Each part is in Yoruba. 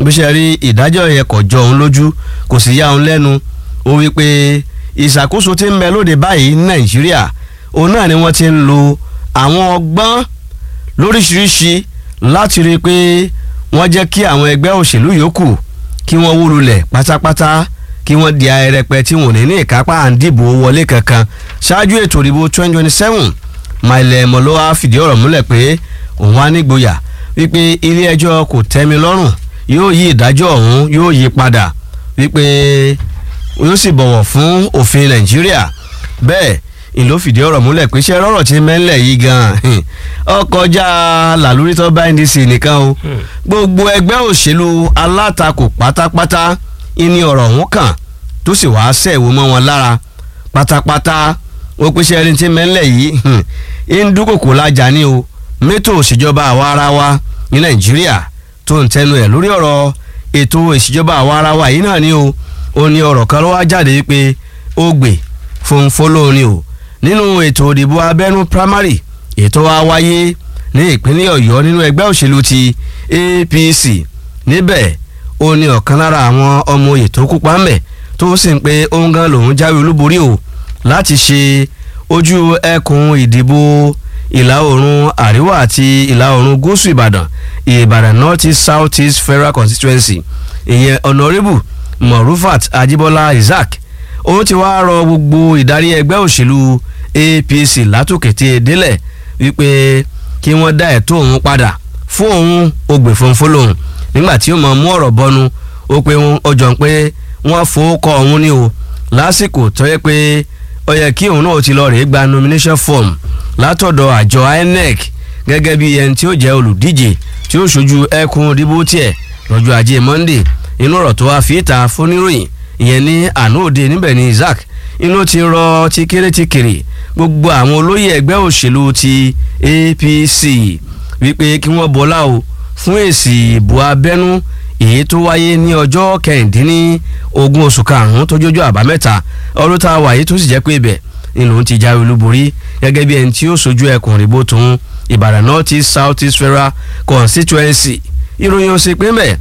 bí ṣe rí ìdájọ́ yẹn kò jọ òun lójú kò sì yá òun lẹ́nu ó wí pé ìṣàkóso tí ń bẹ lóde báyìí ní nàìjíríà òun náà ni wọ́n ti ń lo àwọn ọgbọ́n lóríṣiríṣi láti rí i pé wọ́n jẹ́ kí àwọn ẹgbẹ́ òṣèlú yòókù kí wọ́n wó lulẹ̀ pátápátá kí wọ́n di ayẹrẹpẹ tí wọ́n ní ní ìkápá à ń dìbò wọlé kankan ṣáájú ètò ìdìbò twenty twenty seven mailẹ̀ mọ̀lọ́wá fìdí ọ̀rọ̀ múlẹ̀ pé òun á nígboyà wípé ilé ẹjọ́ kò tẹ́mi lọ́rùn yóò yí ìdájọ́ ọ̀hún yóò yí padà wípé yóò sì bọ̀wọ̀ fún òfin nàìjíríà bẹ́ẹ̀ ìlú fìdí ọ̀rọ̀ múlẹ̀ pé ṣé rọ́rọ̀ tí mẹ́lẹ̀ yìí gan-an ọkọjá làlórí tó bá ndc nìkan o gbogbo ẹgbẹ́ òṣèlú alátakò pátápátá ìní ọ̀rọ̀ ọ̀hún kàn tó sì wáá sẹ̀wó mọ́ wọn lára pátápátá ó pé ṣé ẹni tí mẹ́lẹ̀ yìí ń dúkòkò lájà ní o mẹ́tò òṣèjọba àwa ara wa ní nàìjíríà tó ń tẹnu ẹ̀ lórí ọ̀rọ̀ ètò ìṣèjọba àwa ara wa yìí náà ni o ó ní ọ̀rọ̀ kan ló wá jáde pé ó gbè fún fọlọ́ọ̀ni o nínú ètò òdìbò abẹ́nú primary ètò wa wáyé ní ìpínlẹ̀ ọ̀yọ́ nínú ẹgbẹ́ òṣèlú ti apc níbẹ̀ ó ní ọ̀kan lára àwọn ọmọ oyè tó kópa ńbẹ̀ tó sì ń pe òun gan lòun jáwé olúborí o láti ṣe ojú ẹkùn ìdìbò ìlà oòrùn àríwá àti ìlà oòrùn gúúsù ìbàdàn ìbàdàn north east south east federal constituency ìyẹn honourable morufat ajibola isaac ó ti wá rọ gbogbo ìdarí ẹgbẹ́ òṣèlú apc látòkété délẹ̀ wípé kí wọ́n dá ẹ̀tọ́ òun padà fún òun ògbè fúnfún lòun nígbà tí ó mọ̀ mú ọ̀rọ̀ bọ́nu ó pé ó jọ pé wọ́n fowókọ òun ní o lásìkò tó yẹ pé ó yẹ kí òun náà ti lọ rèé gba nomination form látọ̀dọ̀ àjọ inec gẹ́gẹ́ bí ẹni tí ó jẹ́ olùdíje tí ó ṣojú ẹkùn ìdìbò tiẹ̀ lọ́jọ́ ajé monday inú ọ̀rọ̀ tó wá fi ìta fóníròyìn ìyẹn ní àná òde níbẹ̀ ní isaac inú ti rọ ti kéré ti kéré gbogbo àwọn olóyè ẹgbẹ́ òṣèlú ti apc wípé kí wọ́n bọ́lá o fún èsì ìbò abẹ́nú èyí tó wáyé ní ọjọ́ kẹrìndínní ogún oṣù karùn-ún tó jójó àbámẹ́ta ọdún tá a wà yìí tó sì jẹ́ pé ibẹ̀ ni lòun ti jáwé olúborí gẹ́gẹ́ bí ẹni tí ó sojú ẹkùn ìrìbò tòun ìbàdàn north east south east federal constituency ìròyìn òsè pé mẹ́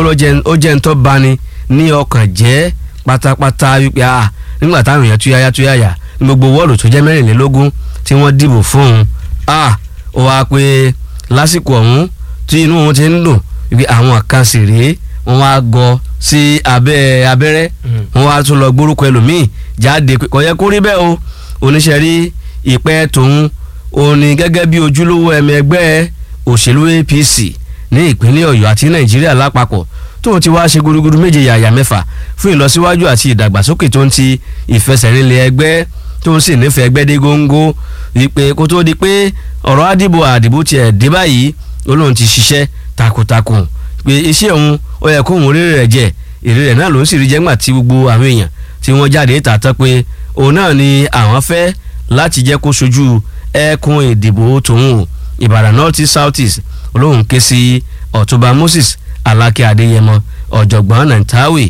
ó jẹ́ ń tọ́ bani ní ọkàn jẹ́ pátápátá wípé a nígbà táwọn èèyàn túyáyá túyáyá ní gbogbo wọ́ọ̀lù tó jẹ́ mẹ́rìnlélógún tí wọ́n dìbò fún un a ó wá pé lásìkò ọ̀hún tí inú wọn ti ń dùn wípé àwọn kan sì rèé wọ́n wá gọ sí abẹ́ abẹ́rẹ́ wọ́n wá tún lọ gbórúkọ ẹlòmíì jáde kò yẹ kó rí bẹ́ẹ̀ o oníṣẹ́ rí ìpẹ́ tòun òní gẹ́gẹ́ bí ojúlówó ẹ̀mí ẹgbẹ́ òṣèlú apc ní ìpínlẹ̀ ọ̀yọ́ àti nàìjíríà lápapọ̀ tóun ti wá ṣe gudugudu méje yàyà mẹ́fà fún ìlọsíwájú àti ìdàgbàsókè tó ń ti ìfẹsẹ̀rinlẹ̀ ẹgbẹ́ tó ń sì nífẹ̀ẹ́ ẹgbẹ́ dé góńgó wípé kó tó di pé ọ̀rọ̀ àdìbò àdìbò tiẹ̀ dé báyìí olóhùn ti ṣiṣẹ́ takuntakun pé iṣẹ́ òun ó yẹ kóhun rere rẹ̀ jẹ èrè rẹ̀ náà ló ń sì rí jẹ́gbà tí gbogbo àwọn èèyàn tí wọ́n jáde tààtọ́ pé òun náà ni àwọn fẹ́ láti jẹ́ kó sojú ẹkùn ìdìbò tòun o ìbàdàn north east south east olóhùn ké sí ọ̀túnba moses alákẹ́ adéyẹmọ ọ̀jọ̀gbọ́n nàìtáwì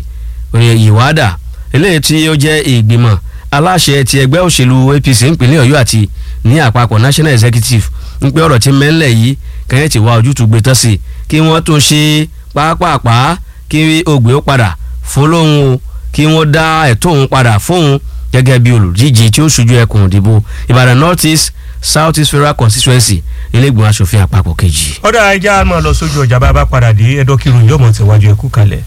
ìwádà eléyìí tí ó jẹ́ ìgbìmọ̀ aláṣẹ ti ẹgbẹ́ òṣèlú apc nípínlẹ̀ ọ̀yọ́ àti ní àpapọ̀ national executive ń pẹ́ ọ̀rọ̀ tí mẹ́lẹ̀ yìí kẹ́yìn tí wá ojútùú gbé tán sí i kí wọ́n tún ṣe pápápá kí ògbé ó padà fún lóhun o kí wọ́n dá ẹ̀tọ́ òun padà fóun gẹ́gẹ́ bí olùdíje tí ó ṣojú ẹkùn ìdìbò ìbàdàn north east south east federal constituency ilégbèmọ̀ asòfin àpapọ̀ kejì. ọ̀dà ẹja máa lọ sójú ọjà bá a bá padà dé ẹ̀dọ́kìrún yóò mọ̀ tẹ̀wájú ẹ̀kú kalẹ̀.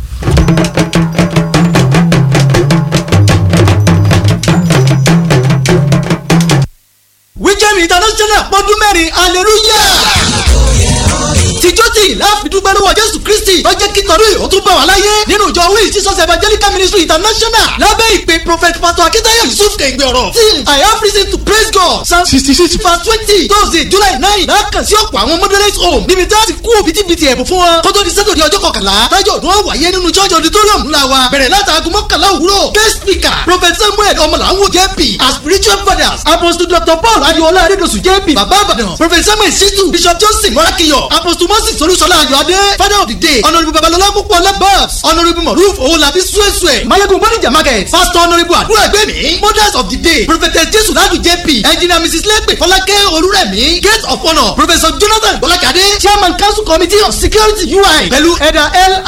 wíjẹ́mi international pọ́dún mẹ́rin hallelujah tìjọ́ tí láàfidúgbẹ́ lọ́wọ́ jésù kristi lọ́jẹ́ kíkanú yìí ó tún bá wà láyé nínú ìjọ wíì jesus evangelical ministry international lábẹ́ ìpè prophet pastor akitayo yusuf kẹ̀ǹgbẹ̀ ọ̀rọ̀ till i have reason to praise god psalm sixty six verse twenty thursday july nine lákàn sí ọ̀pọ̀ àwọn moderate home níbi tí a ti kú bitibiti ẹ̀bùn fún wọn kótó di sátọ̀dẹ̀ ọjọ́ kọkànlá tájọ́ ọdún wáyé nínú church auditorium ńlá wa bẹ̀rẹ̀ látàgù mọ́kànlá òwúrọ̀ guest speaker prophet samuel ọmọlàwọ̀ jp as spiritual fathers apostle dr paul adiola adedosu jp baba abadan prophet samuel situ bishop johnson morakiyo apostle moses olúṣọlá ayọ̀adé father of the day honourable babalọlá púpọ̀ labas honourable moruf owolabi suesue mayegun bonija market pastor honourable àdúrà gbẹ̀mí mothers of the day prophetess jesu ladu jp engineer mrs lepe fọlákẹ́ olúrẹ̀mí gate of honour professor jonathan bọ́lákadé chairman council committee of security ui pẹ̀lú ẹ̀dà l